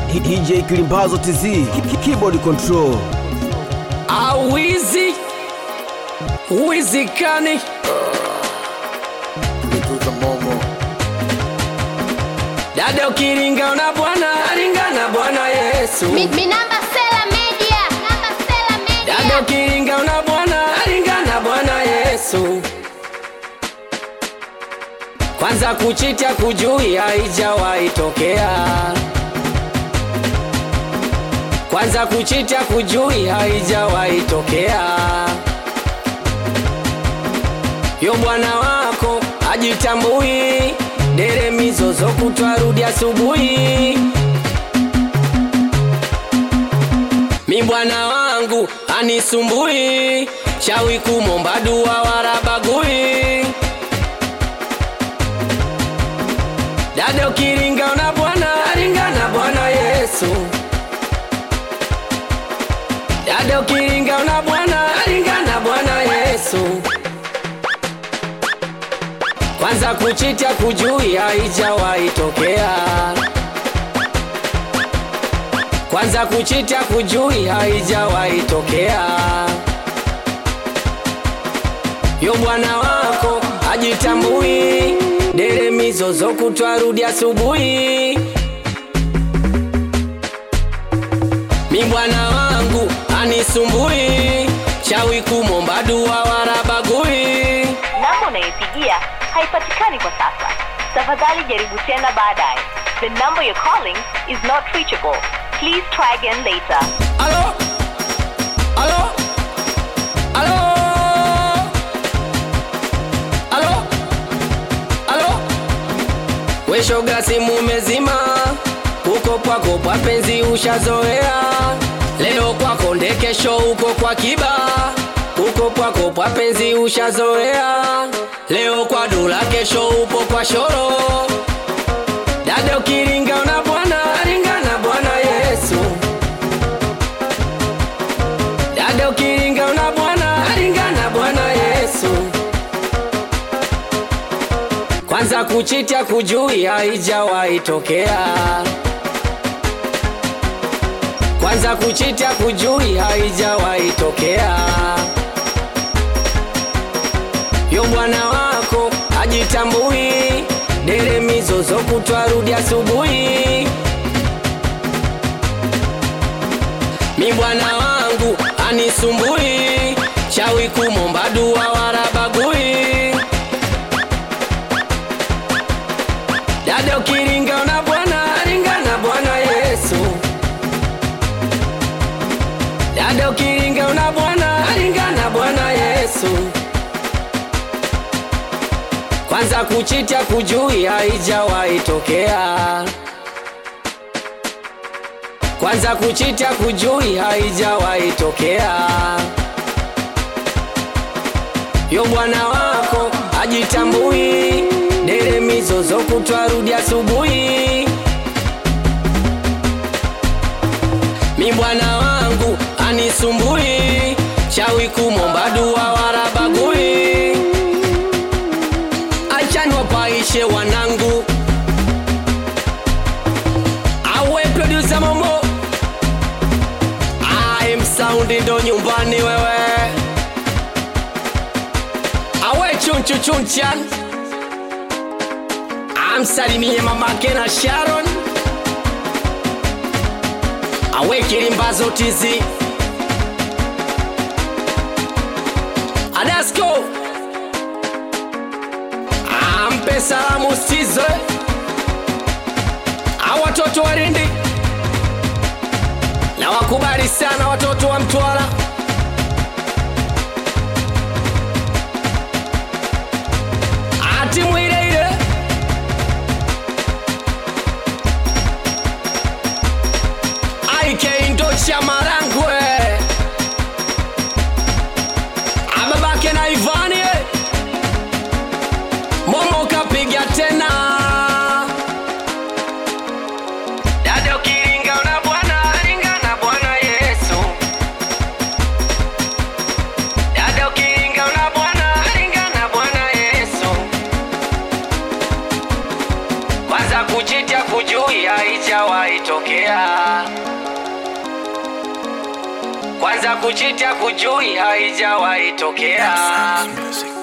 DJ Kilimbazo TZ Ki- Keyboard Control awizi wizikani Tuza Momo dada ukiringa na bwana ringa na bwana yesu Mi, mi namba Sela Media. Namba Sela Media. dada ukiringa na bwana ringa na bwana yesu kwanza kuchita kujui haijawahi tokea kwanza kuchita kujui haijawahi tokea yo bwana wako ajitambui dere mizozo kutwarudi asubuhi mi bwana wangu anisumbui shawi kumomba dua warabagui dada ukiringa na bwana ringa na bwana yesu dada ukiringa na bwana ringa na bwana yesu kwanza kuchita kujui haijawahi tokea kwanza kuchita kujui haijawahi tokea yo bwana wako ajitambui dere mizozo kutwarudi asubuhi mi bwana wangu anisumbui chawi kumomba dua warabagui namba unayopigia haipatikani kwa sasa tafadhali jaribu tena baadaye the number you're calling is not reachable please try again later Alo? Alo? Alo? Alo? Alo? We shoga simu umezima uko kwako kwa penzi ushazoea leo kwako nde kesho uko kwa kiba uko kwako kwa penzi ushazoea leo kwa dola kesho upo kwa shoro dada ukiringa na bwana ringa na bwana yesu dada ukiringa na bwana ringa na bwana yesu kwanza kuchita kujui haijawahi tokea kwanza kuchita kujui haijawahi tokea yo bwana wako ajitambui dere mizozo kutwarudi asubuhi mi bwana wangu anisumbui chawi kumomba dua warabagui dada ukiringa na bwana ringa na bwana yesu dada ukiringa na bwana ringa na bwana yesu kwanza kuchita kujui haijawahi tokea kwanza kuchita kujui haijawahi tokea yo bwana wako ajitambui dere mizozo kutwarudi asubuhi mi bwana wangu anisumbui chawi kumomba dua warabagui achani wapaishe wanangu awe produsa momo I'm saundi ndo nyumbani wewe awe chunchu chunchan amsalimie mamake na sharon awe kilimbazo tizi adasko ampe salamu stizo a watoto wa rindi na wakubali sana watoto wa mtwara atimu ile ile aike ndo cha marangwe ababake na ivani eh. momo kapiga tena dada ukiringa na bwana ringa na bwana yesu kujui haijawahi tokea. Kwanza kuchita kujui haijawahi tokea. Music.